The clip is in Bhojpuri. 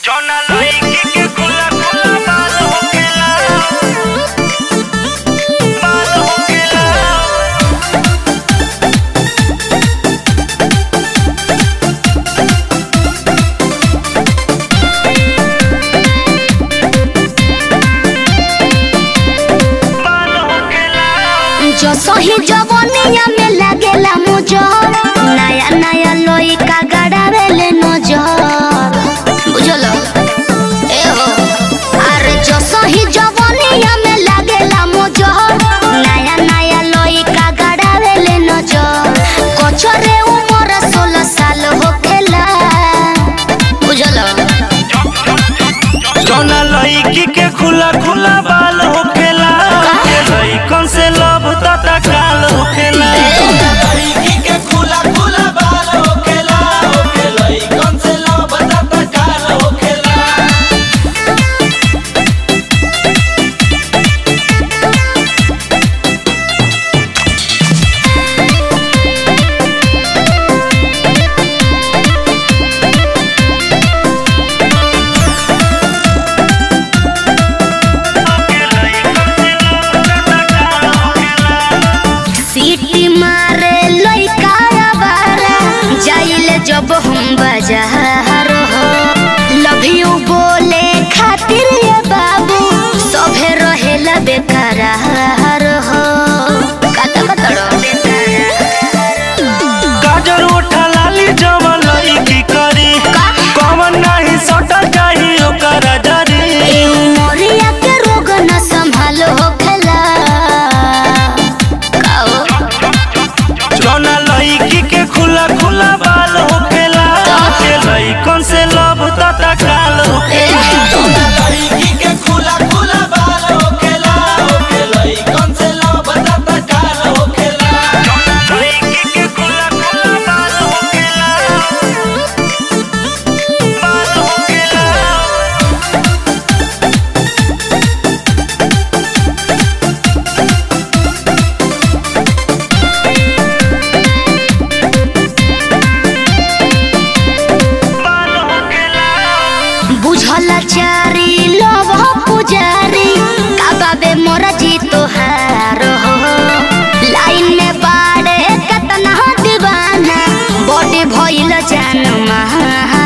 जौना लईकी के खुला खुला बाल होखेला बाल होखेला बाल होखेला जो सही जवनिया में लागेला मुजर नया नया लइका गड़ावेले नजर बुझल ए हो अरे जो सही जवनिया में लागेला मुजर नया नया लइका गड़ावेले नजर कचरे उमर सोलह साल होखेला बुझल जौना लईकी के खुला खुला बाल होखेला के लईकन से लब तता काल होखेला लड़की के खुला खुला बाल होखेला होखे लइकन से लब तता काल होखेला सीटी मारे लइका बारा जाइले जब हम बाजार हो लव यू बोले खातिर ये बाबू सभे रहेला बेकरार हो कत कतड़ो गाजर उठा लाली जवन लईकी करी कवन नाही सट जाही ओकर जरी ए उमरिया के रोग न संभाल होखेला काओ जौना लईकी के खुला खुला बाल होखेला के लईकन से लब तता काल होखेला लड़की के खुला खुला बाल होखेला होखे लइकन से लब तता काल होखेला लईकी के खुला खुला बाल होखेला बाल होखेला बाल होखेला बुझल चारी लव पुजारी काबाबे मोर जी तोहार हो लाइन में बाड़े कतना दीवाना बॉडी भइल जान महा